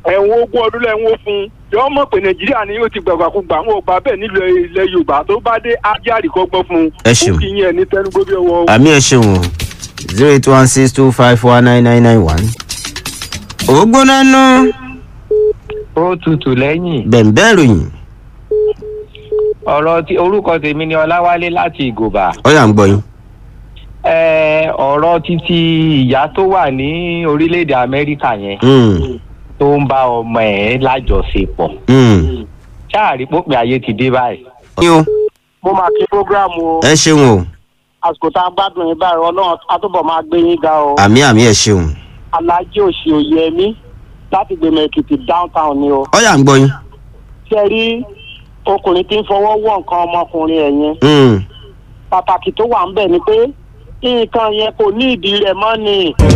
ẹ̀wọ̀n ogún ọdún lẹ́wọ̀n fún un yọ mọ̀ pé nàìjíríà ni yóò ti gbàgbàkúgbà àwọn ò gbà bẹ́ẹ̀ nílùú ilẹ̀ yorùbá tó bá dé ajá àríkọ́gbọ́n fún un Ẹ ṣeun. kí yẹn ní tẹnugbó bí ọwọ́ àmì ẹ̀ ṣeun o zero eight one six two five four nine nine nine one. ògbóná nú ó tutù lẹ́yìn bẹ̀ǹbẹ̀ ròyìn ọ̀rọ̀ tí orúkọ tèmi ni ọláwálé láti ìgòbà ọ̀yà ń gbọ́ yín. Ẹ, ọ̀rọ̀ títí ìyá tó wà ní orílẹ̀-èdè amẹ́ríkà yẹn Mm, tó ń bá ọmọ ẹ̀ lájọṣepọ̀ mm. ṣáàrí pópin ayé ti dé báyìí. yín o mo máa kí programu o ẹ ṣeun o àsìkò tá a gbádùn yín báyìí ọlọ́run àtúbọ̀ máa gbé yín ga o àmì àmì ẹ̀ ṣeun alájí òsì òye mi láti gbèmọ̀ èkìtì downtown ni o ọ̀yà ń gbọ́ yín. ṣe rí ọkùnrin tí ń fọwọ́ wọ̀ nǹkan ọmọkùnrin ẹ̀ yẹn Mm. pàtàkì tó wà ń bẹ̀ ni pé nǹkan yẹn kò ní ìdí rẹ̀ mọ́ ni